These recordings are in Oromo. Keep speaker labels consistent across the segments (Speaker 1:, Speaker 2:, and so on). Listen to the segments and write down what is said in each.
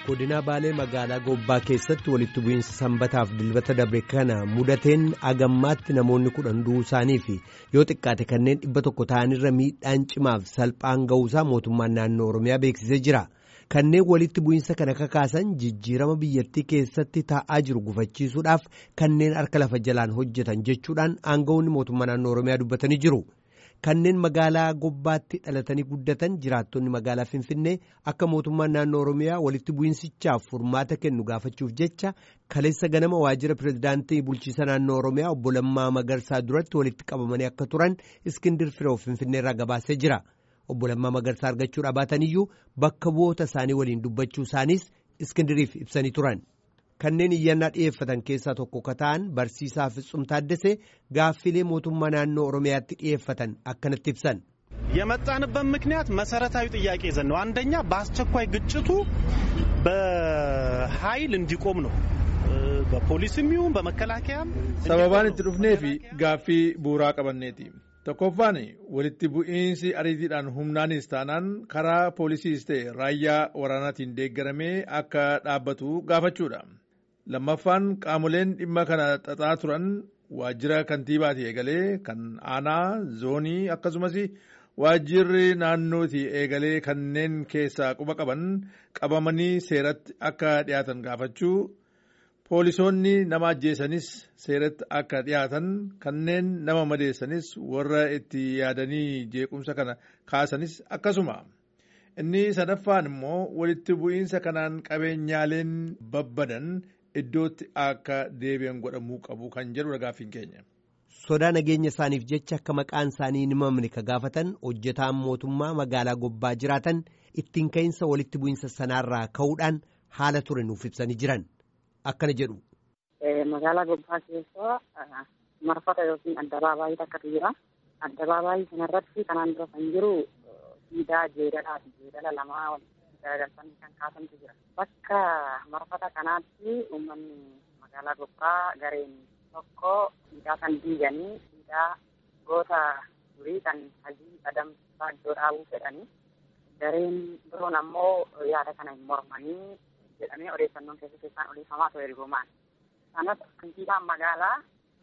Speaker 1: godina baalee magaalaa gobbaa keessatti walitti bu'iinsa sanbataaf dilbata dabre kana mudateen agammaatti namoonni kudhan du'uu isaanii fi yoo xiqqaate kanneen dhibba tokko ta'anirra miidhaan cimaaf salphaan ga'uusaa mootummaan naannoo oromiyaa beeksisee jira kanneen walitti bu'iinsa kana kakaasan jijjiirama biyyattii keessatti taa'aa jiru gufachiisuudhaaf kanneen harka lafa jalaan hojjetan jechuudhaan aangawoonni mootummaa naannoo oromiyaa dubbatanii jiru. kanneen magaalaa gobbaatti dhalatanii guddatan jiraattonni magaalaa finfinnee akka mootummaan naannoo oromiyaa walitti bu'iinsichaaf furmaata kennu gaafachuuf jecha kaleessa ganama waajjira pirezidaantii bulchiisa naannoo oromiyaa obbo Lammaa Magarsaa duratti walitti qabamanii akka turan iskindir firoo finfinneerraa gabaasee jira obbo Lammaa Magarsaa argachuudha baataniyyuu bakka bu'oota isaanii waliin dubbachuu isaaniis iskindiriif ibsanii turan. kanneen iyyannaa dhi'eeffatan keessaa tokko ka ta'an barsiisaa Fitzum Taaddasee gaaffilee mootummaa naannoo oromiyaatti dhi'eeffatan akkanatti ibsan.
Speaker 2: የመጣንበት ምክንያት መሰረታዊ ጥያቄ ይዘን ነው። አንደኛ በአስቸኳይ ግጭቱ በኃይል እንዲቆም ነው። በፖሊስም ይሁን በመከላከያም
Speaker 3: sababaan itti dhufnee fi gaaffii bu'uuraa qabanneeti. tokkoffaan walitti bu'iinsi ariitiidhaan humnaanis taanaan karaa poolisiis ta'e raayyaa waraanaatiin deeggaramee akka dhaabbatu gaafachuudha. lammaffaan qaamoleen dhimma kana xaxaa turan waajjira kantiibaati eegalee kan aanaa zoonii akkasumas waajjirri naannooti eegalee kanneen keessaa quba qaban qabamanii seeratti akka dhiyaatan gaafachuu poolisoonni nama ajjeesanis seeratti akka dhiyaatan kanneen nama madeessanis warra itti yaadanii jeequmsa kana kaasanis akkasuma. inni sadaffaan immoo walitti bu'iinsa kanaan qabeenyaaleen babbadan iddootti akka deebi'an godhamuu qabu kan jedhudha gaaffiin keenya.
Speaker 1: sodaa nageenya isaaniif jecha akka maqaan isaanii hin himamne ka gaafatan hojjetaan mootummaa magaalaa gobbaa jiraatan ittiin ka'iinsa walitti bu'iinsa sanaarraa ka'uudhaan haala ture nuuf ibsanii jiran akkana jedhu.
Speaker 4: magaalaa gobbaa keessa marfata yookiin addabaabaayii takkatu jira addabaabaayii kanarratti kanaan dura kan jiru siidaa jeedalaati jeedala lamaa walitti garagalfanii kan kaasantu jira bakka marfata kanaatti uummanni magaalaa gobbaa gareen tokko siidaa kan diiganii siidaa goota durii kan hajii adamsaa iddoo dhaabuu fedhanii gareen biroon ammoo yaada kana hin mormanii jedhamee odeeffannoon keessa keessaan odeeffamaa ture ergumaan sanas kantiibaan magaalaa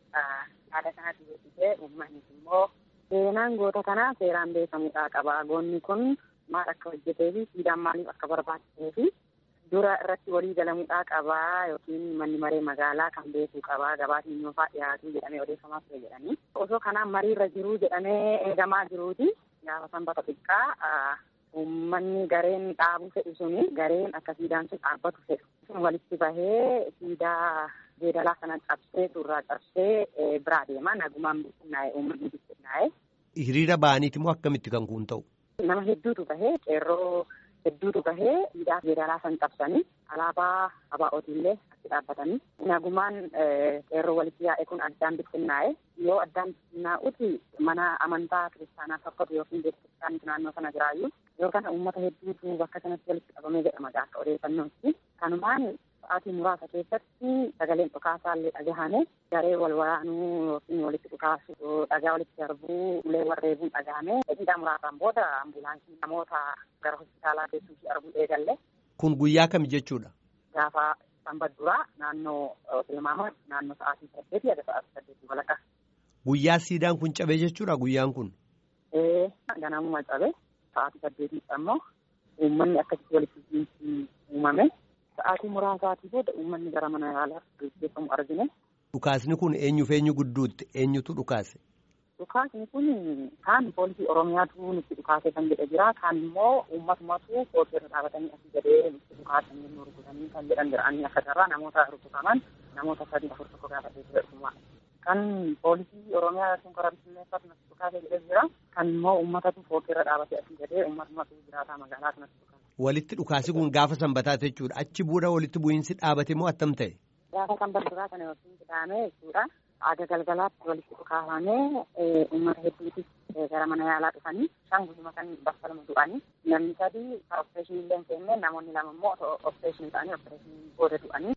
Speaker 4: yaada kanatti jedhitee uummannis immoo seenaan goota kanaa seeraan beekamudha qaba goonni kun maal akka hojjetee fi siidaan maaliif akka barbaachisee fi dura irratti walii galamuudhaa qabaa yookiin manni maree magaalaa kan beekuu qabaa gabaatiin yoofaa dhiyaatu jedhamee odeeffamaa ture jedhanii osoo kanaan mariirra jiruu jedhamee eegamaa jiruuti gaafa sanbata xiqqaa uummanni gareen dhaabuu fedhu suni gareen akka siidaan sun dhaabbatu fedhu sun walitti bahee siidaa jeedalaa kana cabsee suuraa cabsee biraa deema nagumaan bittinnaa'e uummanni bittinnaa'e.
Speaker 1: Hiriira ba'aniiti moo akkamitti kan kun ta'u?
Speaker 4: Nama hedduutu bahee qeerroo hedduutu bahee siidaa jeedalaa san cabsanii alaabaa abaa'ootiillee achi dhaabbatanii nagumaan qeerroo walitti yaa'e kun addaan bittinnaa'e yoo addaan bittinnaa'uti mana amantaa kiristaanaa fakkatu yookiin beeksisaanitu naannoo sana jiraayyuu yoo kana uummata hedduutu bakka sanatti walitti qabamee jedhama akka odeeffannootti kanumaan sa'aatii muraasa keessatti sagaleen dhukaasaallee dhagahame garee wal waraanuu yookiin walitti dhukaasu dhagaa walitti darbuu ulee warreebuun dhagahame daqiiqaa muraasaan booda ambulaansii namoota gara hospitaalaa geessuufi arguu eegalle.
Speaker 1: Kun guyyaa kam jechuudha?
Speaker 4: Gaafa sanbata duraa naannoo tilmaama naannoo sa'aatii saddeetii haga sa'aatii saddeetii walakkaa.
Speaker 1: Guyyaa siidaan kun cabee jechuudha guyyaan kun?
Speaker 4: Ee ganamuma cabe sa'aatii saddeetiitti ammoo uummanni akkasitti walitti uumame. Sa'aatii muraasaatii booda uummanni gara mana yaalaa gaggeeffamu argine.
Speaker 1: Dhukaasni kun eenyuuf eenyu gidduutti eenyutu dhukaase?
Speaker 4: Dhukaasni kun kaan poolisii Oromiyaatu nutti dhukaase kan jedhe jira. Kaan immoo uummatumatu poolisii irra dhaabatanii asii gadee nutti dhukaasanii nu rukutanii kan jedhan jira. Ani akka carraa namoota rukutaman namoota sadii afur tokko gaafatee ture dhuma. Kan poolisii Oromiyaa yookiin karaa bittinneeffatu nutti dhukaase jedhe jira. Kan immoo uummatatu poolisii irra dhaabatee asii gadee uummatumatu jiraataa magaalaa kanatti dhukaase.
Speaker 1: Walitti dhukaasi kun gaafa sanbataa jechuudha. Achi booda walitti bu'iinsi dhaabate moo attam ta'e?
Speaker 4: Gaafa sanbataa kana yookiin kitaame jechuudha. Aga galgalaatti walitti dhukaafamee uummata hedduutis gara mana yaalaa dhufanii isaan guyyuma kan bakka lama du'anii namni sadii opereeshinii illee hin seenne namoonni lama immoo opereeshinii ta'anii opereeshinii booda du'anii.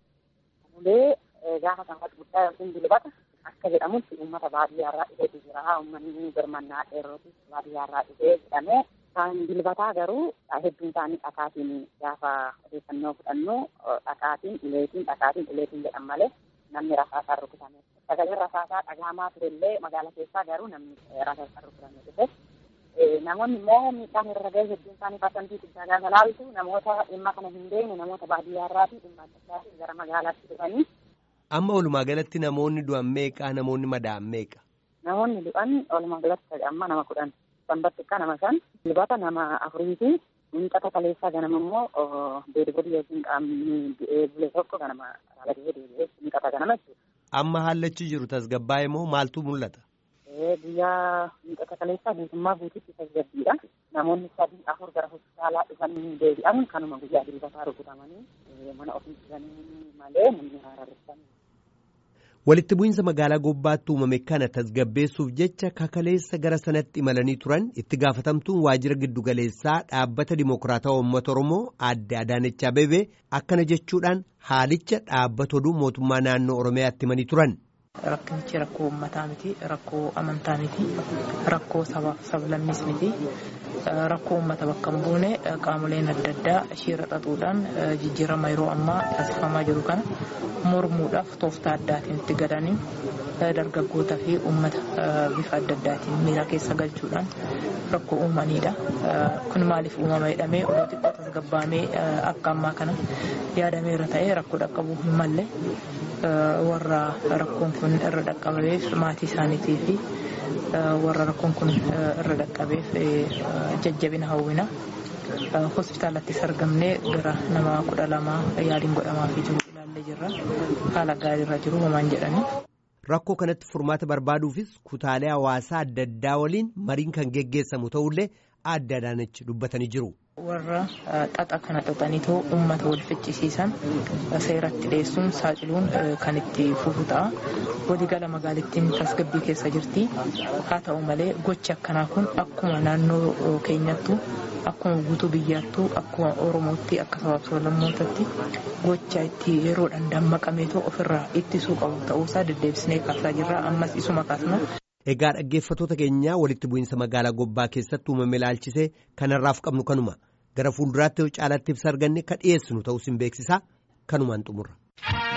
Speaker 4: Ulee gaafa sanbata guddaa yookiin dilbata akka jedhamutti uummata baadiyyaarraa dhufeetu jira. Uummanni birmannaa dheerootis baadiyyaarraa dhufee jedhamee Isaan dilbataa garuu hedduun isaanii dhakaatiin gaafa odeeffannoo fudhannu dhakaatiin uleetiin dhakaatiin uleetiin jedhan malee namni rasaasaan rukutame. Sagaleen rasaasaa dhagahamaa turellee magaala keessaa garuu namni rasaasaan rukutame dhufe. Namoonni immoo miidhaan irra gahe hedduun isaanii parsantii guddaa gaafa laaltu namoota dhimma kana hin beekne namoota baadiyyaarraa fi dhimma adda addaatiin gara magaalaatti dhufanii.
Speaker 1: Amma walumaa galatti namoonni du'an meeqa namoonni madaa'an meeqa?
Speaker 4: Namoonni du'an walumaa galatti amma nama kudhan. Sanbatti akka nama shan dilbata nama afurii fi miixata kaleessaa ganama immoo deebi'ee yookiin qaamni du'ee bule tokko ganama dhaabbatee deebi'ee miixata ganama jechuudha.
Speaker 1: Amma haalachi jiru tasgabbaa'ee moo maaltu mul'ata?
Speaker 4: Guyyaa miixata kaleessaa guutummaa guutuutti tasgabbiidha. Namoonni sadii afur gara hospitaalaa dhufanii deebi'an kanuma guyyaa dilbataa rukutamanii mana ofii jiranii malee namni haararressan.
Speaker 1: Walitti bu'iinsa magaalaa gobbaatti uumame kana tasgabbeessuuf jecha kakaleessa gara sanatti imalanii turan itti gaafatamtuun waajjira giddugaleessaa dhaabbata dimokiraatawaa uummata Oromoo aadde Adaanech Abeebee akkana jechuudhaan haalicha dhaabbata oduu mootummaa naannoo Oromiyaatti himanii turan.
Speaker 5: Rakkinichi rakkoo uummataa miti, rakkoo amantaa miti, rakkoo sabaaf sablammis miti, rakkoo uummata bakka hin buune qaamoleen adda addaa shiira xaxuudhaan jijjiirama yeroo ammaa taasifamaa jiru kana mormuudhaaf tooftaa addaatiin itti gadanii dargaggootaa fi uummata bifa adda addaatiin miira keessa galchuudhaan rakkoo uumanidha. Kun maaliif uumama jedhamee oduu xiqqoo tasgabbaamee akka ammaa kana yaadameera ta'ee rakkoo dhaqqabuu hin malle warra rakkoon kun irra dhaqqabeef maatii isaaniitii fi warra rakkoon kun irra dhaqqabeef jajjabina hawwina. Hospitaalattis argamnee gara nama kudha lamaa yaaliin godhamaafii jiru ilaallee jirra. Haala gaariirra jiru homaan jedhanii.
Speaker 1: Rakkoo kanatti furmaata barbaaduufis kutaalee hawaasaa adda addaa waliin mariin kan geggeessamu ta'ullee aadde Adaanech dubbatanii jiru.
Speaker 5: warra xaxa kana xaxaniitoo uummata wal ficcisiisan seeratti dhiyeessuun saaxiluun kan itti fufu ta'a. Waligala magaalittiin tasgabbii keessa jirti. Haa ta'u malee gochi akkanaa kun akkuma naannoo keenyattu akkuma guutuu biyyaattuu akkuma Oromootti akka sabaaf sablammootatti gocha itti yeroodhaan dammaqameetoo ofirraa ittisuu qabu ta'uusaa deddeebisnee kaasaa jirra. Ammas isuma kaasna.
Speaker 1: Egaa dhaggeeffattoota keenyaa walitti bu'iinsa magaalaa gobbaa keessatti uumame ilaalchisee kanarraaf qabnu kanuma gara fuulduraatti caalatti ibsa arganne kan dhiyeessinu ta'us hin beeksisaa kanumaan xumurra.